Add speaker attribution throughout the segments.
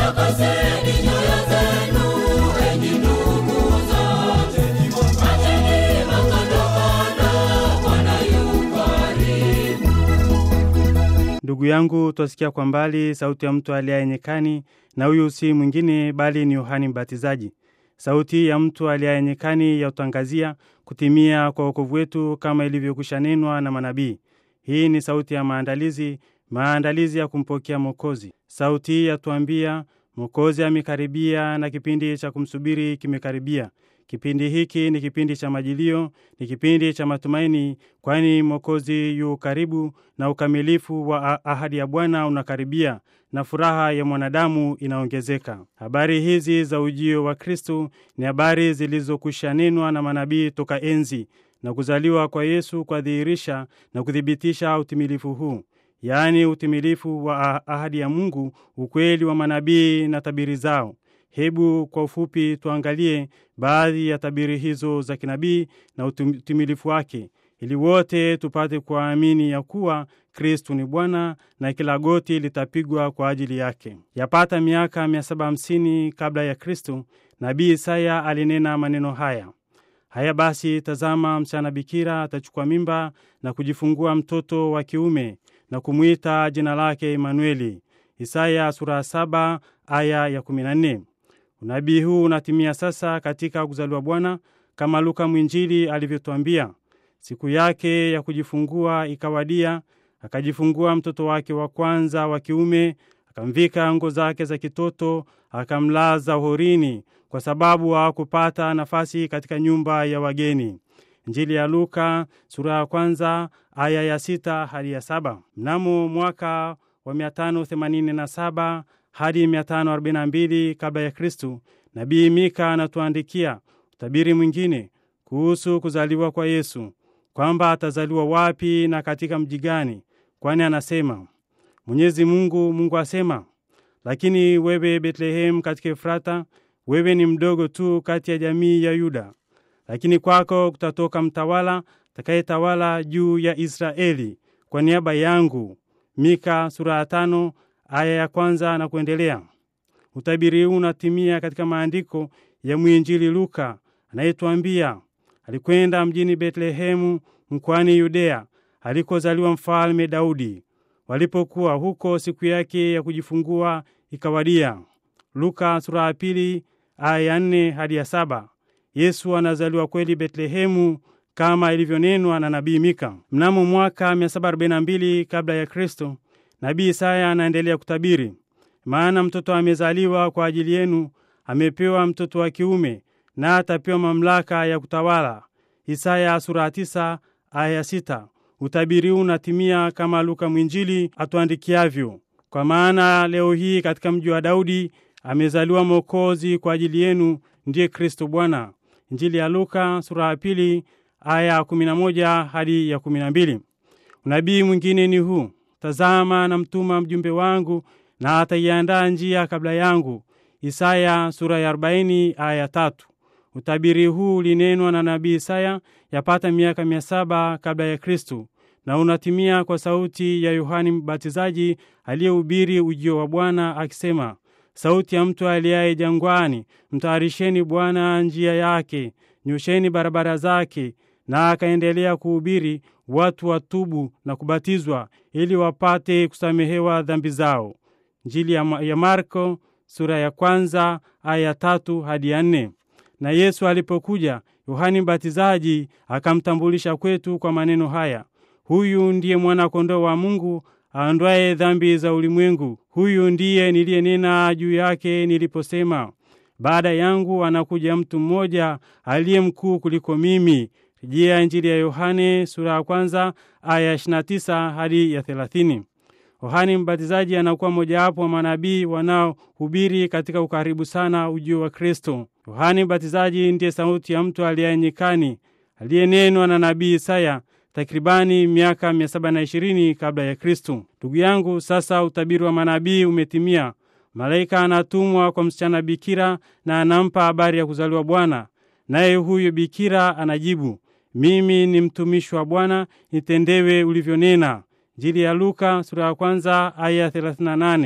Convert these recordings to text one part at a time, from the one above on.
Speaker 1: takaseni nyoyo zenu, enyi ndugu zangu. Acheni makandokando, Bwana yu karibu.
Speaker 2: Ndugu yangu, twasikia kwa mbali sauti ya mtu aliaye nyikani, na huyu si mwingine bali ni Yohani Mbatizaji. Sauti ya mtu aliaye nyikani ya utangazia kutimia kwa wokovu wetu kama ilivyokwisha nenwa na manabii. Hii ni sauti ya maandalizi, maandalizi ya kumpokea Mwokozi. Sauti hii yatuambia Mwokozi amekaribia na kipindi cha kumsubiri kimekaribia. Kipindi hiki ni kipindi cha majilio, ni kipindi cha matumaini, kwani Mwokozi yu karibu na ukamilifu wa a- ahadi ya Bwana unakaribia na furaha ya mwanadamu inaongezeka. Habari hizi za ujio wa Kristo ni habari zilizokwisha nenwa na manabii toka enzi na kuzaliwa kwa Yesu kwadhihirisha na kuthibitisha utimilifu huu yaani utimilifu wa a- ahadi ya Mungu, ukweli wa manabii na tabiri zao. Hebu kwa ufupi tuangalie baadhi ya tabiri hizo za kinabii na utim- utimilifu wake, ili wote tupate kuamini ya kuwa Kristu ni Bwana na kila goti litapigwa kwa ajili yake. Yapata miaka 750 kabla ya Kristu, nabii Isaya alinena maneno haya: Haya basi, tazama, msichana bikira atachukua mimba na kujifungua mtoto wa kiume na kumwita jina lake Emanueli. Isaya sura ya saba aya ya 14. Unabii huu unatimia sasa katika kuzaliwa Bwana kama Luka mwinjili alivyotwambia. Siku yake ya kujifungua ikawadia, akajifungua mtoto wake wa kwanza wa kiume, akamvika ngo zake za kitoto, akamlaza horini, kwa sababu hawakupata nafasi katika nyumba ya wageni. Injili ya Luka sura ya kwanza aya ya sita hadi ya saba. Mnamo mwaka wa 587 hadi 542 kabla ya Kristu, nabii Mika anatuandikia utabiri mwingine kuhusu kuzaliwa kwa Yesu, kwamba atazaliwa wapi na katika mji gani, kwani anasema Mwenyezi Mungu, Mungu asema, lakini wewe Betlehem katika Efrata, wewe ni mdogo tu kati ya jamii ya Yuda, lakini kwako kutatoka mtawala atakayetawala juu ya Israeli kwa niaba yangu. Mika sura ya tano aya ya kwanza na kuendelea. Utabiri huu unatimia katika maandiko ya mwinjili Luka anayetuambia alikwenda mjini Betlehemu mkoani Yudea alikozaliwa mfalme Daudi. Walipokuwa huko, siku yake ya kujifungua ikawadia. Luka sura ya pili aya ya nne hadi ya saba. Yesu anazaliwa kweli Betlehemu kama ilivyonenwa na nabii Mika. Mnamo mwaka 742 kabla ya Kristo, nabii Isaya anaendelea kutabiri, maana mtoto amezaliwa kwa ajili yenu, amepewa mtoto wa kiume, na atapewa mamlaka ya kutawala. Isaya sura ya tisa aya ya sita. Utabiri huu unatimia kama Luka mwinjili atuandikiavyo, kwa maana leo hii katika mji wa Daudi amezaliwa Mwokozi kwa ajili yenu, ndiye Kristo Bwana. Injili ya Luka sura ya pili aya ya 11 hadi ya 12. Unabii mwingine ni huu: Tazama na mtuma mjumbe wangu, na ataiandaa njia kabla yangu. Isaya sura ya 40 aya ya tatu. Utabiri huu ulinenwa na nabii Isaya yapata miaka mia saba kabla ya Kristu na unatimia kwa sauti ya Yohani Mbatizaji aliyehubiri ujio wa Bwana akisema, sauti ya mtu aliaye jangwani, mtayarisheni Bwana njia yake, nyosheni barabara zake. Na akaendelea kuhubiri watu watubu na kubatizwa ili wapate kusamehewa dhambi zao. Njili ya Ma- ya Marko sura ya kwanza aya ya tatu hadi ya nne. Na Yesu alipokuja, Yohani Mbatizaji akamtambulisha kwetu kwa maneno haya: huyu ndiye mwana-kondoo wa Mungu aondoaye dhambi za ulimwengu. Huyu ndiye niliyenena juu yake niliposema, baada yangu anakuja mtu mmoja aliye mkuu kuliko mimi. Rejea Injili ya Yohane sura ya kwanza aya ya 29 hadi ya 30. Yohani Mbatizaji anakuwa mojawapo wa manabii wanaohubiri katika ukaribu sana ujio wa Kristo. Yohani Mbatizaji ndiye sauti ya mtu aliye nyikani aliyenenwa na nabii Isaya takribani miaka 720 kabla ya Kristo. Ndugu yangu, sasa utabiri wa manabii umetimia. Malaika anatumwa kwa msichana bikira na anampa habari ya kuzaliwa Bwana, naye huyo bikira anajibu, mimi ni mtumishi wa Bwana, nitendewe ulivyonena. Injili ya Luka sura ya kwanza aya 38.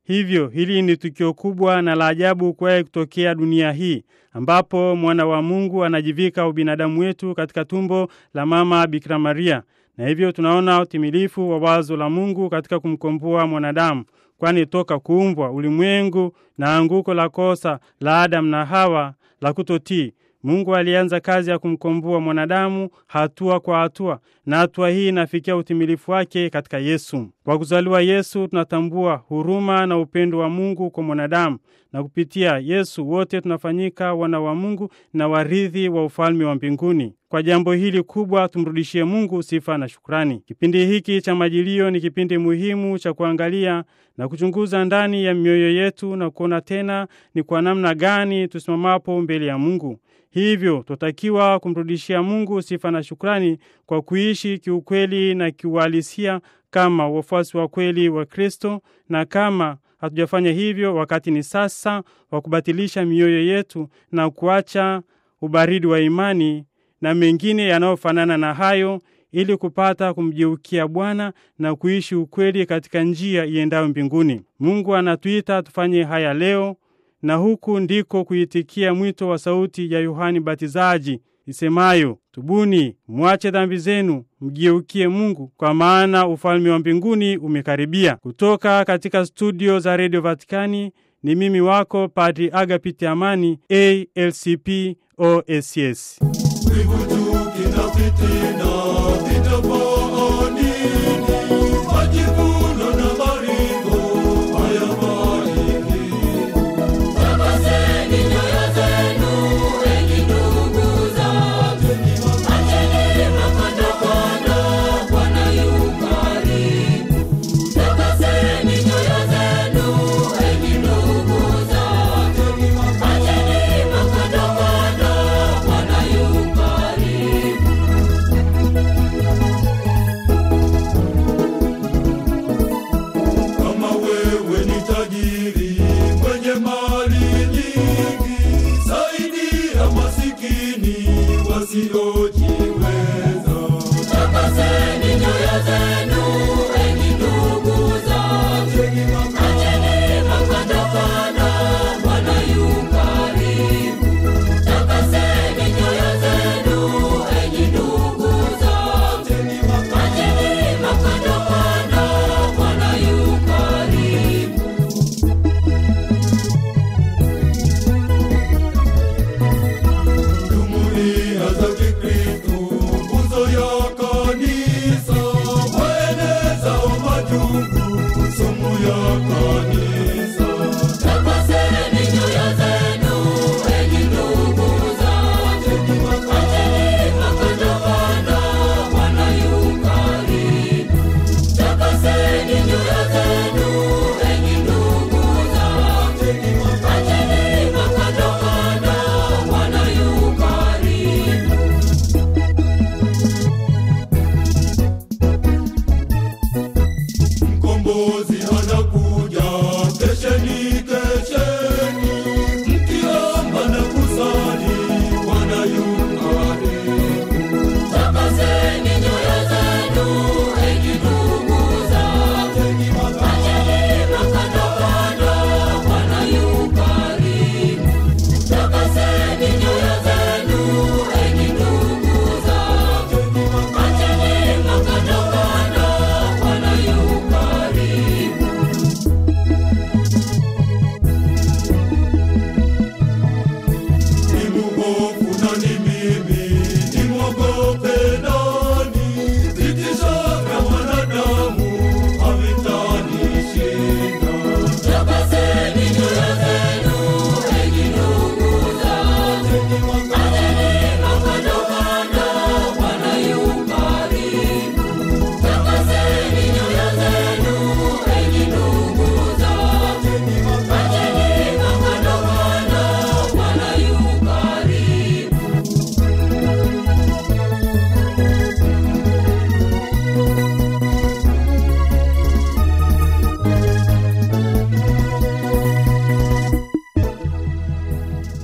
Speaker 2: Hivyo hili ni tukio kubwa na la ajabu kuwahi kutokea dunia hii, ambapo mwana wa Mungu anajivika ubinadamu wetu katika tumbo la mama Bikira Maria, na hivyo tunaona utimilifu wa wazo la Mungu katika kumkomboa mwanadamu, kwani toka kuumbwa ulimwengu na anguko la kosa la Adamu na Hawa la kutotii Mungu alianza kazi ya kumkomboa mwanadamu hatua kwa hatua, na hatua hii inafikia utimilifu wake katika Yesu. Kwa kuzaliwa Yesu tunatambua huruma na upendo wa Mungu kwa mwanadamu, na kupitia Yesu wote tunafanyika wana wa Mungu na warithi wa ufalme wa mbinguni. Kwa jambo hili kubwa tumrudishie Mungu sifa na shukrani. Kipindi hiki cha Majilio ni kipindi muhimu cha kuangalia na kuchunguza ndani ya mioyo yetu na kuona tena ni kwa namna gani tusimamapo mbele ya Mungu. Hivyo twatakiwa kumrudishia Mungu sifa na shukrani kwa kuishi kiukweli na kiuhalisia kama wafuasi wa kweli wa Kristo, na kama hatujafanya hivyo, wakati ni sasa wa kubatilisha mioyo yetu na kuacha ubaridi wa imani na mengine yanayofanana na hayo ili kupata kumgeukia Bwana na kuishi ukweli katika njia iendayo mbinguni. Mungu anatuita tufanye haya leo na huku ndiko kuitikia mwito wa sauti ya Yohani Batizaji isemayo, tubuni, mwache dhambi zenu, mgeukie Mungu, kwa maana ufalme wa mbinguni umekaribia. Kutoka katika studio za redio Vatikani ni mimi wako Padri Agapiti Amani, ALCP OSS.
Speaker 1: Wivu, chuki na fitina vitapaa